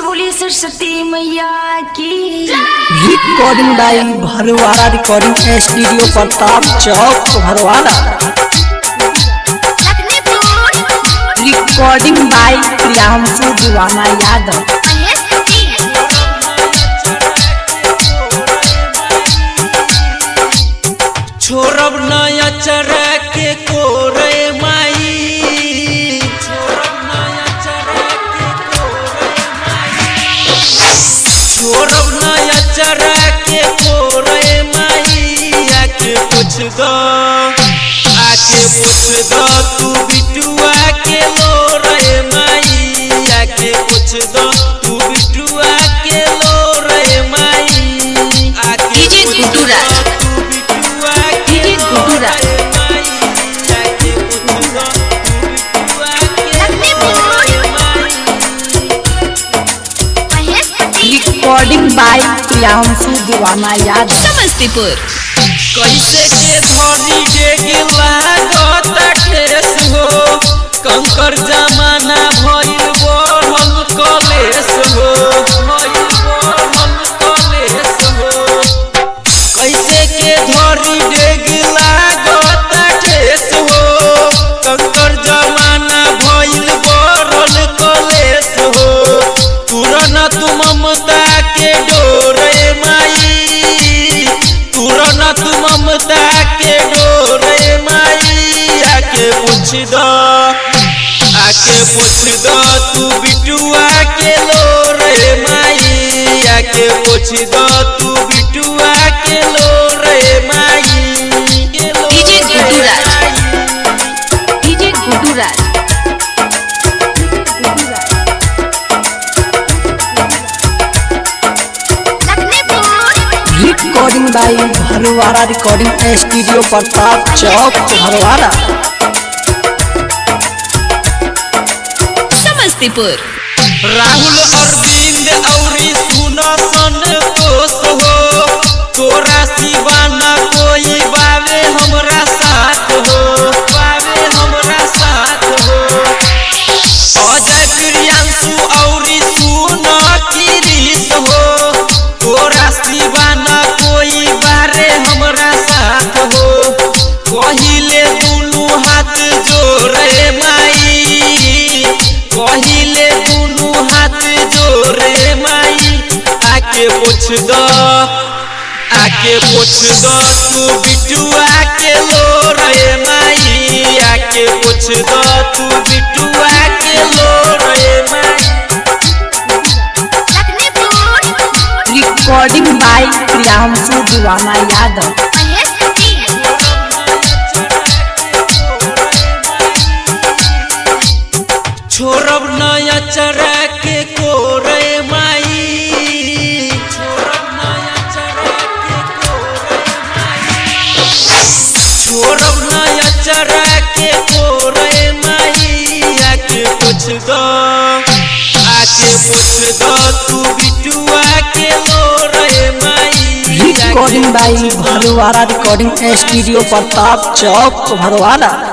से बोली सरस्वती मैया की recording by Bharwara recording studio Pratap Chowk Bharwara recording by Priyanshu Deewana Yadav छोरब नया चरा के कोरे माई छोरब नया चरा के कोरे माई छोरब नया चरा के कोरे माई आके पूछ दो आके पूछ दो तू बिटुआ के लो रे माई आके पूछ दो तू बिटुआ के लो रे माई आके डीजे पूछ गुड्डू दो राज। तू बिटुआ के DJ Guddu Raj. Recording by Priyanshu Deewana Yadav Samastipur कैसे के धनी डेग लागत ठेस हो कंकर जमाना भइल बढ़ल कलेस हो भइल बढ़ल कलेस हो कैसे के धरी डेग लागत ठेस हो कंकर जमाना भइल बढ़ल कलेस हो तुरन तू ममता के डोरे माई तुरन तू ममता के डोरे माई आके पूछ दो आके पूछ दो तू बिटुआ के लो रे माई आके पूछ दो तू बिटुआ के लो रे माई के लो डीजे रे गुड्डू राज। माई। DJ Guddu Raj recording by Bharwara recording studio Pratap Chowk Bharwara Samastipur Rahul Arvind औरी सुन संतोष हो तोरा सिवाना कोई बावे हमरा साथ हो बावे हमरा साथ हो अजय प्रियांशु औरी सुन किरीस हो तोरा सिवाना कोई बारे हमरा साथ हो कहिले दुनू हाथ जोड़े माई कहिले दुनू हाथ जोड़े माई आके पूछ दो आके पूछ दो तू बिटुआ के लो रे माई आके पूछ दो तू बिटुआ के लो रे माई रिकॉर्डिंग बाई प्रियांशु दीवाना यादव छोरब नया चरा के कोरे माई छोरब नया चरा के कोरे माई छोरब नया चरा के कोरे माई आके पूछ दो आके पूछ दो तू बिटुआ के लो रे माई recording by Bharwara recording studio Pratap Chowk भरवाड़ा